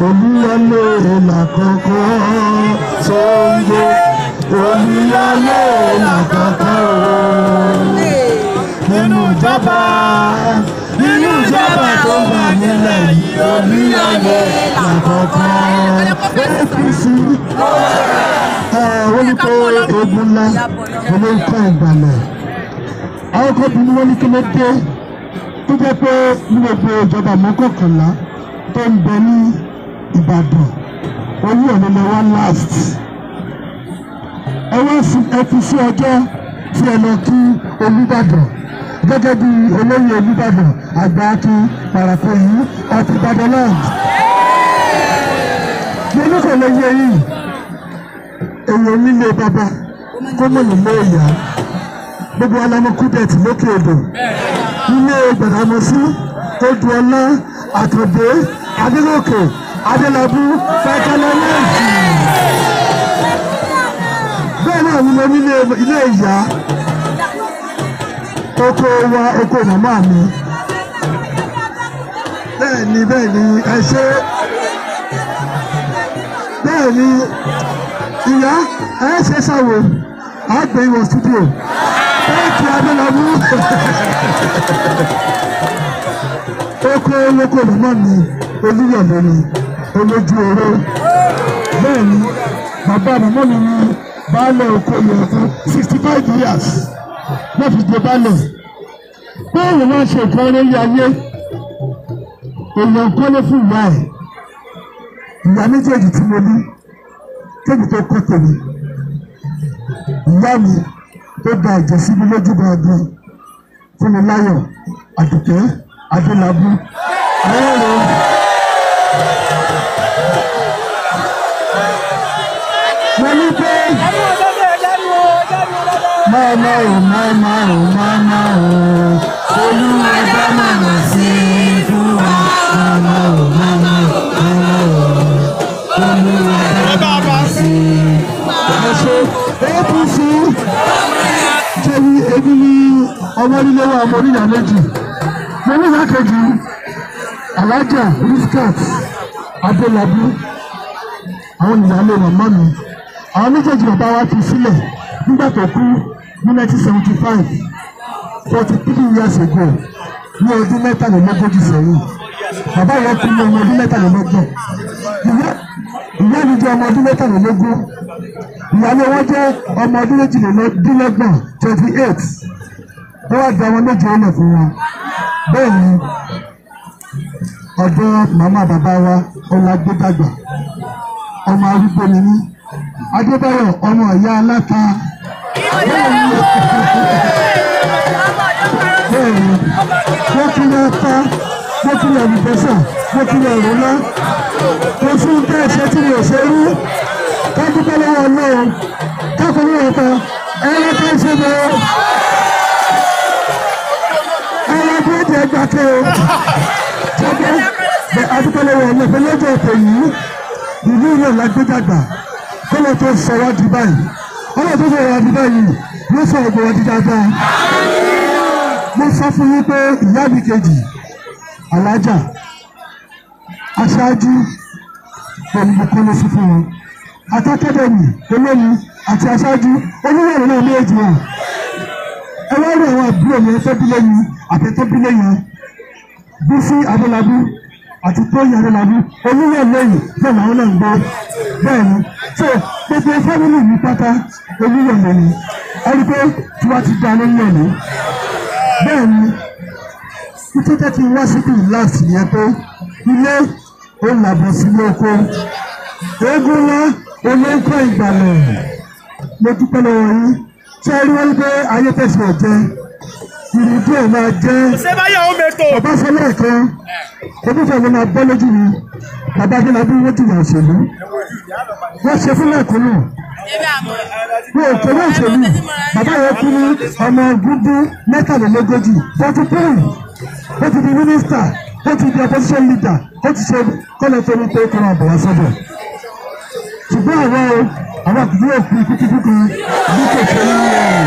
olúyọlé làkọ́kọ́ Ṣàngó olúyọlé làkọ́kọ́ nínú ìjọba nínú ìjọba tó wà nílẹ̀ yìí olúyọlé làkọ́kọ́ APC wọ́n ní pé ogun ńlá olóńtà ìgbàlẹ̀ àwọn kan bí wọ́n ní kí ló dé tó jẹ́ pé ní gbogbo ìjọba mọ́kànlá tó ń bẹ ní Ìbàdàn orí ọ̀nà lè wá last ẹ wá sí ẹ fi sí ọjọ́ tí ẹ lọ kí Olúbàdàn gẹ́gẹ́ bí olóyè Olúbàdàn àgbà kí parapọ̀ yìí ọtí Ìbàdàn land mo ní kò lè yé yìí èèyàn nílé bàbá kó mọ̀ nílé ìyá gbogbo alamọ kúdẹ̀tì lókè odò nílé gbàdámọ́sí odùọlá àtọ̀dé adélòkè adélábù fẹ́kẹ́lẹ́ lẹ́ẹ̀jì bẹ́ẹ̀ náà ni mo nílé ilé ìyá oko wa oko màmá mi bẹ́ẹ̀ ni bẹ́ẹ̀ ni ẹ ṣe bẹ́ẹ̀ ni ìyá ẹ ṣe ṣàwò àgbẹ̀ ìwọ̀ studio bẹ́ẹ̀kì adélábù oko olóko màmá mi olúyọ̀lẹ̀ ni olójú oró bẹ́ẹ̀ ni bàbá màmá mi ni baálé oko yẹn fún sixty five years wọ́n fi jẹ baálé bẹ́ẹ̀ wọ́n ṣe nǹkan lórí ayé èèyàn kọ́lé fún ìyá ẹ̀ ìyá méjèèjì tí mo ní kébi tó kọ́ tèmi ìyá mi tó da ẹ̀jẹ̀ síbi lójú gangan Fúnmiláyọ̀ Àdùkẹ́ Adélábù àwọn ọ̀rọ̀ mo ní pé máa máa ò máa máa ò máa máa ò olúwa bá màmá sí i fún wa máa máa ò máa máa ò máa máa ò olúwa bá màmá sí i. Ẹ̀ṣẹ̀ APC jẹ́bi ebi ní ọmọ nílé wa ọmọ oníyà méjì. Mo ní ìyá kejì Alájà Riskat Adélábù àwọn ìyáálé màmá mi. Àwọn méjèèjì bàbá wa fi sílẹ̀ nígbà tó kú ní 1975 forty three years ago ní ọdún mẹ́tàlélógójì sẹ́yìn. Bàbá yẹn kú ní ọmọ ọdún mẹ́tàlélọ́gbọ̀n. Ìyá ìyá mi jẹ́ ọmọ ọdún mẹ́tàlélógún ìyàwó wọn jẹ́ ọmọ ọdún méjìlélọ́gbọ̀n twenty eight wọ́n wá da wọn méje ọlẹ̀ fún wọn bẹ́ẹ̀ ni ọ̀dọ́ màmá bàbá wa ọlágbẹ́dàgbà ọmọ arúgbó ni mí adébáyọ̀ ọmọ ìyá aláta bẹ́ẹ̀ ni bẹ́ẹ̀ ni wọ́n kiri ata wọ́n kiri àlùbọ́sà wọ́n kiri ẹ̀rọ̀lá wọ́n fún bẹ́ẹ̀ ṣe tí mi ò ṣe rú kájúpẹ́ lọ́wọ́ náà kákòrò ọ̀tá ẹ̀rọ tó ń ṣe bẹ́ẹ̀ ẹ̀rọ tó ń jẹ́ gbàkẹ́ o ṣẹ́gbẹ́ bẹ́ẹ̀ adúpẹ́ lọ́wọ́ ọ̀nà pé lọ́jọ́ ọ̀tẹ̀ yìí ìlú náà lágbèdàgbà kọ́lọ́ tó sọ wá di báyìí ọlọ́ tó sọ wá di báyìí yóò sọ ọgbọ̀n wá di dáadáa mo sọ fún yín pé ìyá mi kejì alájà aṣáájú pẹ̀lú ìkọ́lé sí fún wọn atakẹ́dẹ̀mì olómi àti aṣáájú oníwàlú náà méjì wọn ẹ wá rí àwọn àbúrò mi tó bí lẹ́yìn àtẹ̀tẹ̀ bí lẹ́yìn bísí adélábù àti tóyìn adélábù oníwàlú lẹ́yìn bẹ́ẹ̀ làwọn náà ń gbọ́ bẹ́ẹ̀ ni so gbogbo fámìlì mi pátá oníwàlú ni ẹni pé tí wọ́n ti dá lórí ẹ̀mí bẹ́ẹ̀ ni títí tẹ́ ti wá síbi last yẹn pé ilé ó làbọ̀ sílé oko eégún ńlá olóńkọ ìgbàlẹ̀ mo dúpẹ́ lọ́wọ́ yín ṣé ẹ rí wọ́n pé ayé tẹ̀sán ọ̀jẹ́ ìrìndí ẹ̀ máa jẹ́ Ṣébáyọ̀ ó mẹ́tò. bàbá sọlá kan onífẹ̀ ló máa bọ́ lójú mi bàbá adélábí wọ́n jìyà òṣèlú wọ́n ṣe fún lẹ́kùnrin wọn ò kéré òṣèlú bàbá yẹn kú ní ọmọ gúdú mẹ́tàlélógójì forty three ó ti di mínísítà ó ti di opposition leader ó ti ṣe kọ́lẹ̀ tó ní pé kọ́lẹ̀ àbọ̀wá sọ́dọ̀ ṣùgbọ́n àwọn o àwọn àkùnrin yóò fi ikú kíkú kan ní kòkè ní ẹ̀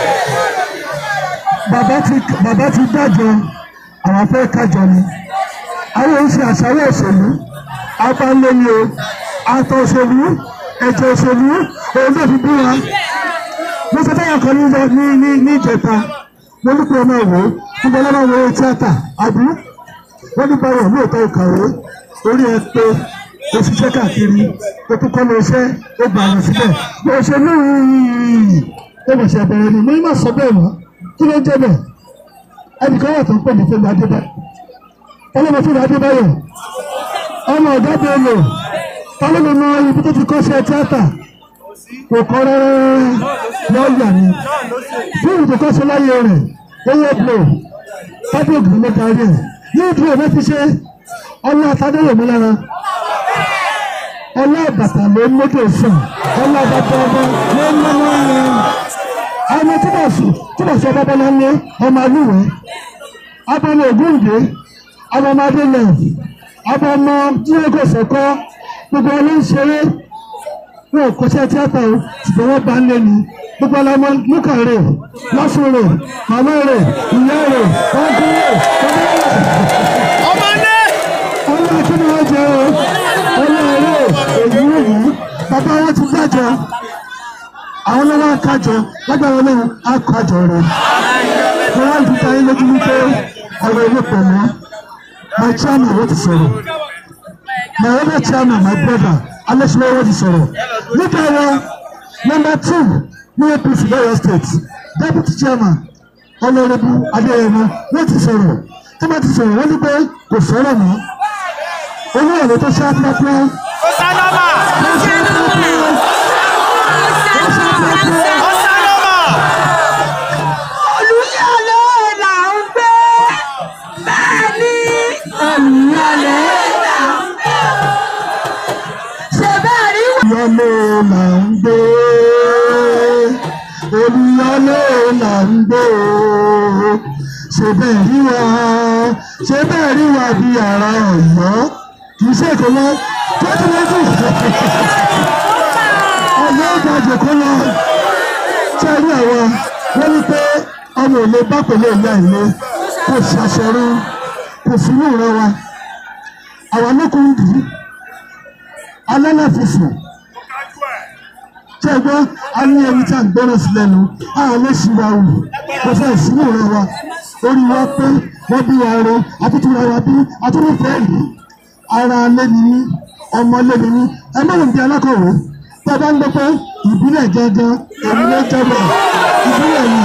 bàbá ti bàbá ti dájọ àwọn afẹ́ kájọ ni àwọn oṣù àṣàwọ̀ òṣèlú abáńlé ni o àtọ̀ òṣèlú ẹ̀jẹ̀ òṣèlú òun náà fi bí wa mo sọ fẹ́yà kan ní ní ní ìjẹta mo ní pé ọmọ ìwò níbo lọ́wọ́ wo tíátà àbí wọ́n ní báyọ̀ lóòótọ́ ìkàwé orí ẹ pé o ṣiṣẹ́ káàkiri o tún kọ́ lọ iṣẹ́ o gbà yàn síbẹ̀ bó o ṣe ní ìrìn ó mọ̀ ṣe àbẹ̀rẹ̀ ni mo ní má sọ bẹ́ẹ̀ mọ́ kí ló ń jẹ́ bẹ́ẹ̀ ẹnìkan wà tó ń pè ní Fẹ́mi Adébáyọ̀ ọlọ́mọ Fẹ́mi Adébáyọ̀ ọmọ ọ̀gá Bello ọlọ́mọ mọ ibi tó ti kọ́ṣẹ́ tíátà kò kọ́ rẹ́rẹ́ lọ́ọ̀yà ni fíìmù tó kọ́ṣẹ́ láyé rẹ̀ owó blow fábíògì ló darí ẹ̀ yóò dúró ní fi ṣe ọlá àtàdéyèmí lára ọlá àbàtà ló ń mójú òfin ọlá àbàtà ọba ló ń lọ́wọ́ ẹ̀ ọmọ tí wọ́n sùn tí wọ́n sọ bàbá náà ní ọmọ alúwẹ̀ẹ́ abọ́mọ ògúndé ọmọ ọmọdé náà ọmọ ọmọ tí wọ́n kò sọ̀kọ́ gbogbo ọlọ́ ń ṣeré wọn ò kọ́ṣẹ́ tíátà o ṣùgbọ́n wọ́n bá ń lé ní gbogbo ọlọ́mọ lúkà rẹ̀ lọ́sùn rẹ̀ màmá rẹ̀ ìyá rẹ̀ ọdún rẹ̀ ọmọ rẹ̀ ọlọ́ kí ni wọ́n jẹ o ọlọ́ rẹ̀ èyí wọ̀nyí bàbá wọn ti dájọ́ àwọn ọlọ́wọ́ akájọ lágbára náà akájọ rẹ̀ wọ́n á dùn táyé lójú wípé ọ̀rọ̀ ilé pẹ̀lú my chairman wọ́n ti sọ̀rọ̀ my other chairman my brother alẹ́sìlẹ̀ wọ́n ti sọ̀rọ̀ nípa wọn number two ní APC lọ́yọ̀ state deputy chairman ọlọ́rẹ́bù adéyẹmọ wọ́n ti sọ̀rọ̀ tí wọ́n ti sọ̀rọ̀ wọ́n ní pé kò sọ̀rọ̀ mọ́ olú ọ̀rọ̀ tó ṣe àpapọ̀ Ó sálọ́mà! tó ṣe àpapọ̀ tó ṣe àpapọ̀. Ó sálọ́mà! Olúyọ̀lé là ń gbé bẹ́ẹ̀ ni Olúyọ̀lé là ń gbé ṣe bẹ́ẹ̀ rí wọ́n. Olúyọ̀lé là ń gbé Olúyọ̀lé là ń gbé ṣe bẹ́ẹ̀ rí wa ṣe bẹ́ẹ̀ rí wa bí ara Ọ̀yọ́ kì í ṣe èkó lọ twenty twenty ọ̀yọ́ ìdájọ́ kó lọ ṣe rí àwọn wọ́n ní pé ọmọ òní bá pẹ̀lú ìyá ìlé kò ṣàṣọrú kò sínú ìran wa àwọn ọmọkùnrin dì í alálàfífò ṣé gbọ́ a ní ẹni tí a ń gbọ́rọ̀ sí lẹ́nu a lè ṣì wá wù kò fẹ́ sínú ìran wa orí wa pé wọ́n bí wa ro àtúntúra wa bí àtúntúfẹ́ yìí ara lẹ́ni ní ọmọ lẹ́ni ní ẹ má lòun bí alákọ̀wé tí a bá ń gbọ́ pé ìbílẹ̀ gángan èmi ló jẹ́ bẹ̀ ìbílẹ̀ yìí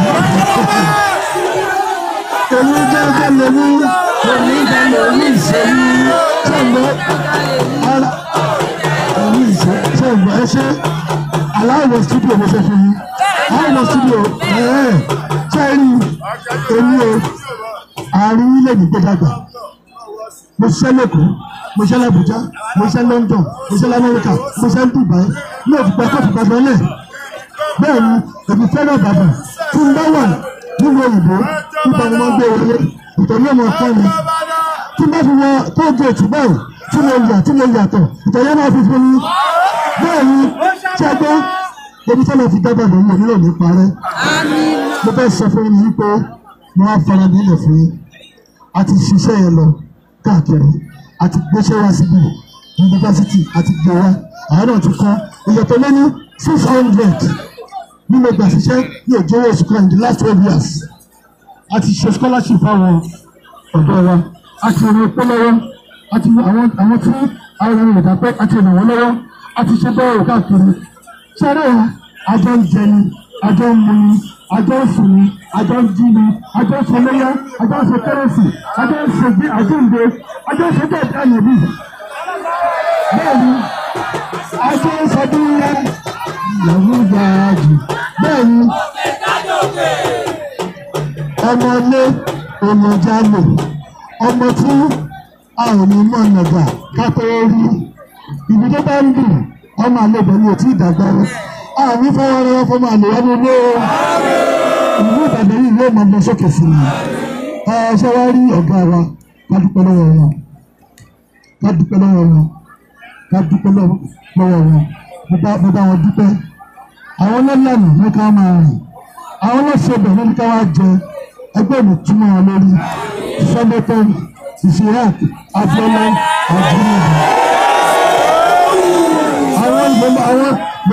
èmi gángan lèmi èmi gángan lèmi ìṣèlú tí a gbọ́ ara èmi ìṣèlú tí a gbọ́ ẹ ṣe aláwọ̀ studio mo fẹ́ fún yín aláwọ̀ studio ẹ̀ẹ́ ṣẹ́ẹ́rì èmi o àárín ilé mi gbẹ́dàgbà mo ṣiṣẹ́ lẹ́kọ̀ọ́ mo ṣiṣẹ́ l'Abuja mo ṣiṣẹ́ London mo ṣiṣẹ́ l'Amẹ́ríkà mo ṣiṣẹ́ Dubai ní òfìgbà tó fìgbà lọ́lẹ̀ bẹ́ẹ̀ ni èmi fẹ́ràn bàbà tí n bá wà nínú òyìnbó nípa ni wọ́n gbé wọlé ìtọ́jú ọmọ ọ̀pọ̀ mi tí n bá fi wọ tó gé ètò báyìí tí mo yà tí mo yàtọ̀ ìtọ́jú ọmọ fi fún mi bẹ́ẹ̀ ni tí a gbọ́ ebi tí wọ́n fi dábàá lóyún onílò ní parẹ́ mo fẹ́ sọ fún yín pé mo wá fara nílẹ̀ fún yín àti ṣiṣẹ́ yẹn lọ káàkiri àti gbéṣẹ́ wá síbi yunifásitì àti gbé wá àwọn náà ti kọ́ ìyàtọ̀ lé ní six hundred nínú ìgbà ṣiṣẹ́ ní òjò owó oṣù kan in the last twelve years àti ṣe scholarship fáwọn ọ̀dọ́ wa àti ìrìn pẹ́ lọ́wọ́ àti àwọn àwọn tí àwọn ènìyàn ìgbà pẹ́ àti ìrìn wọn lọ́wọ́ àti ṣe bẹ́ẹ̀ káàkiri ṣẹ́rẹ́ wa àjọ ń jẹ ni àjọ ń mu ni àjọ ń sùn ni àjọ ń jí ni àjọ ń sọlẹ́yà àjọ ń ṣe kérésì àjọ ń ṣe gbé àjọ ń gbé àjọ ń ṣe bẹ́ẹ̀ bí àyè bí. bẹ́ẹ̀ni àjọ ń sọ bí ńlá ìyàwó gba jù bẹ́ẹ̀ni ọmọ ilé ọmọ jálè ọmọ tí a ò ní mọ̀ nàgà kápẹ́ rí ibi tó bá ń dùn ọmọ àlebẹ̀ ni ò tí ì dàgbà rẹ̀ àmì fọwọ́rọ́wọ́ fọmọ àlèyá ní ilé o ìlú Ìbàdàn yìí yóò máa lọ sókè sí i ẹ ṣe wá rí ọ̀gá wa ká dúpẹ́ lọ́wọ́ wọn ká dúpẹ́ lọ́wọ́ wọn ká dúpẹ́ lọ́wọ́ wọn mo bá mo bá wọn dúpẹ́ àwọn lọ́lànà ní ká máa rìn àwọn lọ́sọ̀bẹ̀ ní ká wá jẹ ẹgbẹ́ mi túmọ̀ wọn lórí sọ́dọ̀tọ̀ ìfìhàn abiola àdúrà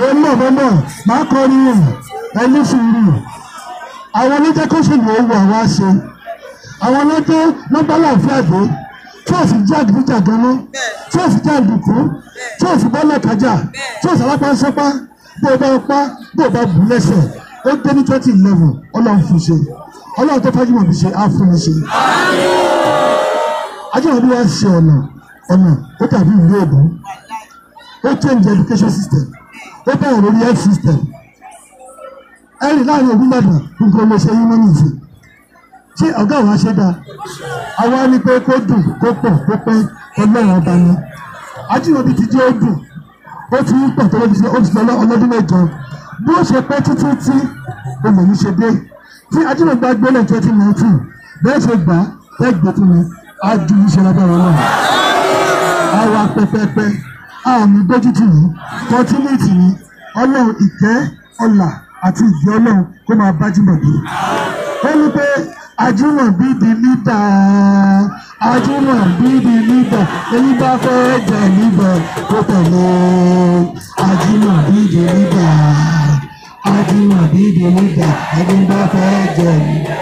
ń bọ̀ bọ́ bọ̀ máa kọ́ ni o ẹni sùúrù àwọn oníjẹ́ kó sì lè wọ àwa ṣe àwọn ọlọ́jọ́ nọ́mbà láàfin àdé tí ò sì jẹ́ àdìgbìjà ganan tí ò sì jẹ́ àdìkú tí ò sì bọ́ lẹ́kájà tí ò sì alápá sọ́pá bó o bá pa bó o bá bù lẹ́sẹ̀ ó dé ní twenty eleven ọlọ́run fún ṣe ọlọ́run tó fájú mọ̀ fi ṣe á fún mi ṣe. ajọ́wọ́n bí wọ́n ṣe ọ̀nà ọ̀nà ó dàbí ìlú èbó ó change education system ó bẹ̀rẹ̀ lórí health system ẹ̀rì láàrin ògùn bàdàn nǹkan ló ṣe yín mọ́ nìyí ṣé ọ̀gá àwọn aṣẹ́dá àwa ni pé kó dùn kó pọ̀ kó pẹ́ ọlọ́run ọba ni ajínigbé ti jẹ́ ó dùn ó ti ń pọ̀ tó ló ti ṣe ó ti lọ ọlọ́dún mẹ́jọ bí ó ṣe pẹ́ títí tí olè yìí ṣe dé tí ajínigbé gbélé twenty nineteen bẹ́ẹ̀ ṣe gbà ẹ́ gbé fún mi á ju iṣẹ́ lábẹ́rẹ́ náà àwa pẹpẹpẹ àmì dójútì yìí kọtínéètì yìí ọlọ́run ìkẹ́ ọlà àti ìgbẹ́ ọlọ́run kó máa bá jìnnà dé ó ní pé Ajímọ̀bí di lídà Ajímọ̀bí di lídà ẹni bá fẹ́ jẹ níbẹ̀ kó tẹ̀lé Ajímọ̀bí di lídà Ajímọ̀bí di lídà ẹni bá fẹ́ jẹ níbẹ̀.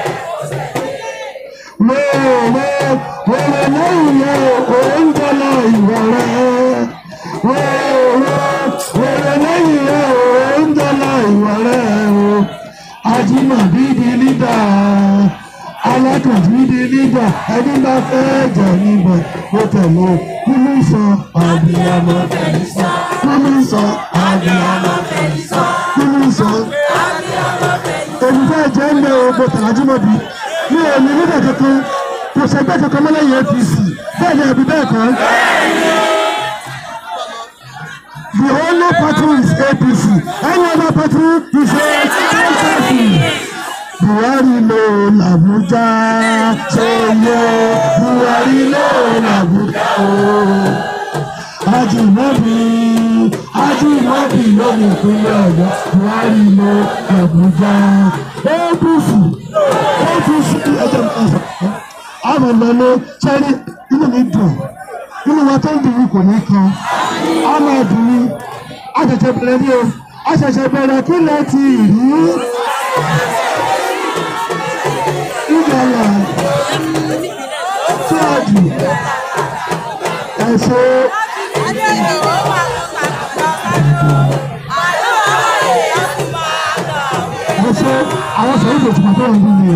Wẹ́ẹ̀rẹ́ wẹ́ẹ̀rẹ́ lẹ́yìn yẹn òun jọlọ ìwọ̀ rẹ̀. Wẹ́ẹ̀rẹ́ wẹ́ẹ̀rẹ́ lẹ́yìn yẹn òun jọlọ ìwọ̀ rẹ̀ o. Ajímọ̀bí di lídà alákàtúndì di lídà ẹni bá fẹ́ jẹ níbẹ̀ ó tẹ̀lé nínú sọ àbíyamọ fẹ̀lí sọ. Nínú sọ àbíyamọ fẹ̀lí sọ. Nínú sọ èmi fẹ́ jẹ́ ń lé ogbó tàlájúmọ̀bí mi ò ní nígbà kankan kò sẹ́gbẹ́ kankan mọ́lẹ́yìn APC bẹ́ẹ̀ ni àbí bẹ́ẹ̀ kọ́. The only party is APC any other party is a party. Buhari ló làbújá sọyọ Buhari ló làbújá o. Ajímọ̀bí Ajímọ̀bí ló ní ìpínlẹ̀ Ọ̀yọ́ Buhari ló làbújá. APC APC ẹjẹ mi sọ àwọn ìlọlẹ sẹrí inú mi dùn inú wa tó ń dùn mí kò ní kan á máa dùn mí a ṣẹ̀ṣẹ̀ bẹ̀rẹ̀ ní o a ṣẹ̀ṣẹ̀ bẹ̀rẹ̀ kí lẹ ti rí ìgbàlà tíwájú ẹ̀ṣẹ̀ ẹ̀ṣẹ̀ àwọn sọ̀rọ̀ ìgbòtìmọ̀ tó ń bí mi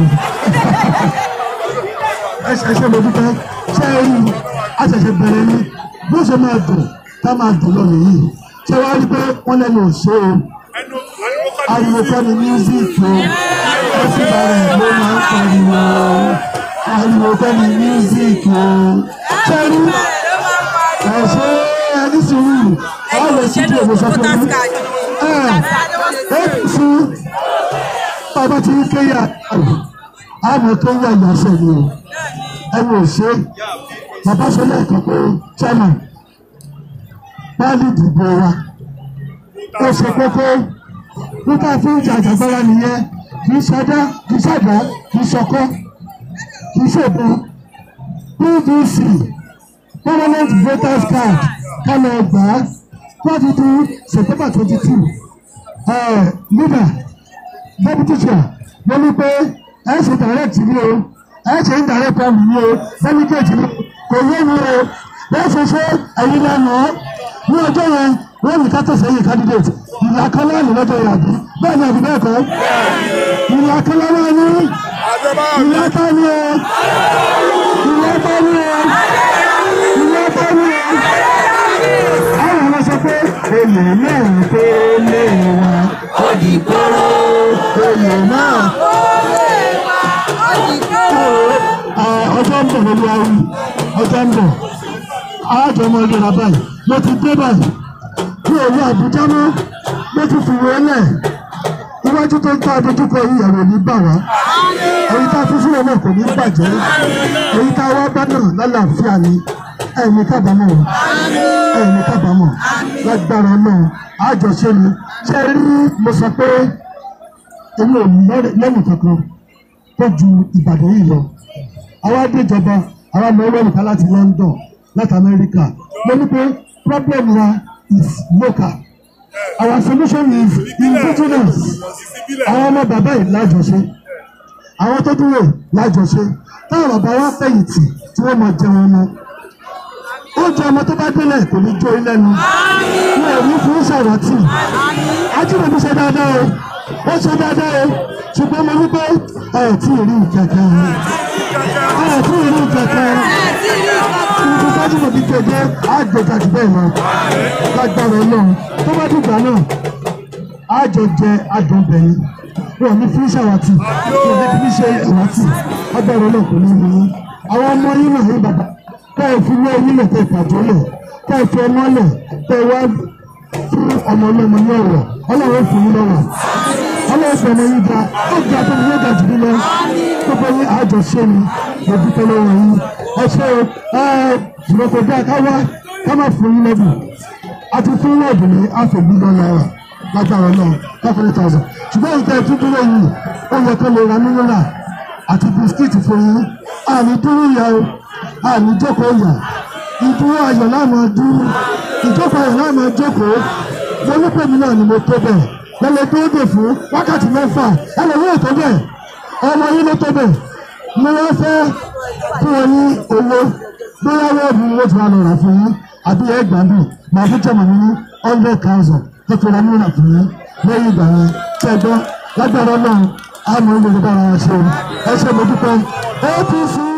o ẹsẹ̀ mo dúpẹ́ ṣé ẹ rí a ṣẹ̀ṣẹ̀ bẹ̀rẹ̀ ni bí ó ṣe máa dùn ká máa dùn lọ nìyí ṣé wàá rí pé wọ́n lẹ́nu òṣè o ariwo kọ́ ni mísíkì o ó sì bá rẹ̀ ló máa ń pariwo ariwo kọ́ ni mísíkì o ṣé rí ẹ̀ṣẹ̀ ẹni sùúrù wọ́n lè sí tí òun sọ fún mi ẹ̀ ẹ̀ fún bàbá tí ń kéyà àmọ́ kéyà ìyàsẹ̀ ni o ẹnu òṣè bàbá sọ lẹ́ẹ̀kan pé chairman páálí ìdìbò wa ó ṣe kókó nígbà tí ìjà àjàgbára nìyẹn kì í ṣadá kì í ṣàdá kì í ṣọkọ kì í ṣèbọn pvc permanent voters card kálọ̀ ọgbà láti di september twenty two leader deputy chair wọ́n ní pé ẹ ṣe direct ní o ẹ ṣe ń darí pẹ̀lú ní o delegate ní kò yé mi o bẹ́ẹ̀ ṣe ṣe ẹ̀yin lẹ́nu ní ọjọ́ yẹn wọ́n ní ká tẹ̀sẹ̀ yìí candidate ìlà kan láàyè lọ́jọ́ yẹn àbí bẹ́ẹ̀ ni àbí bẹ́ẹ̀ kọ́ ìlà kan láwọn ní ìlà kan ní o ìlà kan ní o ìlà kan ní o. àwọn ọmọ sọ pé olè náà tó lé wa ó di kóró olè náà ọjọ́ ń bọ̀ lórí awi ọjọ́ ń bọ̀ àjọ ọmọ ìlera báyìí mo ti dé báyìí ní òru àbújá mọ́ mo ti fi wọlé iwájú tó ń tá adójúkọ yìí ẹ̀rọ ní bà wá èyí tá a fi sílẹ̀ náà kò ní bàjẹ́ èyí tá a wá bá náà lálàáfíà ni ẹ̀mí kábàámọ̀ ẹ̀mí kábàámọ̀ lágbára náà àjọṣe ni ṣe rí mo sọ pé èmi ò lẹ́nu kankan tó ju Ìbàdàn yìí lọ àwa déjọba àwa lọ wọ́n nìkan láti London láti Amẹ́ríkà mo ní pé problem wa is local our solution is indigenous àwọn ọmọ bàbá yìí lájọṣe àwọn tó dúró lájọṣe táwọn bàbá wa fẹ̀yìntì tí wọ́n máa jẹun ọmọ oúnjẹ ọmọ tó bá délẹ̀ kò ní jó ilé nu wọn ò ní fún ṣàròtì ajínigbé ṣe dáadáa o ó ṣe dáadáa o ṣùgbọ́n mo ní pé ẹ̀ tí ì rí ìkẹ̀kẹ́ ẹ̀ tí ì rí ìkẹ̀kẹ́ ibi tájú mo ti kéde àgbẹ̀ka jù bẹ́ẹ̀ lọ lágbára ọlọ́run tó bá dìgbà náà àjọ jẹ àjọbẹ̀yìn wọn ní fún ṣàwátì wọn ní fún ṣe àwátì agbára ọlọ́run kò ní mú yín àwọn ọmọ yín náà yín bàbá ká ẹ fi wọ́n yín lẹ̀ ká ẹ pàjọ́ lẹ̀ ká ẹ fi ọmọ lẹ̀ ká ẹ wá fún ọmọ ọlọ́mọ ní ọ̀rọ̀ ọlọ́run fún yín lọ́wọ́ ọlọ́run fún ọmọ yín ga ó ga tó ní yóò ga jù mí lọ gbogbo yín àjọṣe mi mo dúpẹ́ lọ́wọ́ yín ẹ ṣe ẹ ṣùgbọ́n kò dáa ká wá ká má fún yín lẹ́bùn àti fún wọ́ọ̀dù ní half a billion naira lágbára náà five hundred thousand ṣùgbọ́n ìta ẹ̀tún dúró yìí ó yẹ kó lè ra mílíọ̀nà àti bisikíìtì fún yín àní dúró yà ó àní jókòó yà ìdúró ayọ̀ láàmú dúró ìjókòó ayọ̀ láàmú jókòó mo ní pèmí náà ni mo tó bẹ̀ lẹ́lẹ́ tó dè fún wákàtí mẹ́fà ẹlẹ́wọ́ tó bẹ̀ ọmọ yín ló tó bẹ̀ mo wá fẹ́ fún wọn ní owó bóyá wọ́ọ̀dù ni wọ́n ti wá lọ rà fún yín àbí ẹgbàá bì màá fi jẹ́ màmí ní hundred thousand tó fi ra mílíọ̀nù fún yín lẹ́yìn ìgbà yẹn tí ẹ gbọ́ lágbára náà àmọ́ ilé ìjọba ara ṣe ẹ ṣe mo dúpẹ́ apc.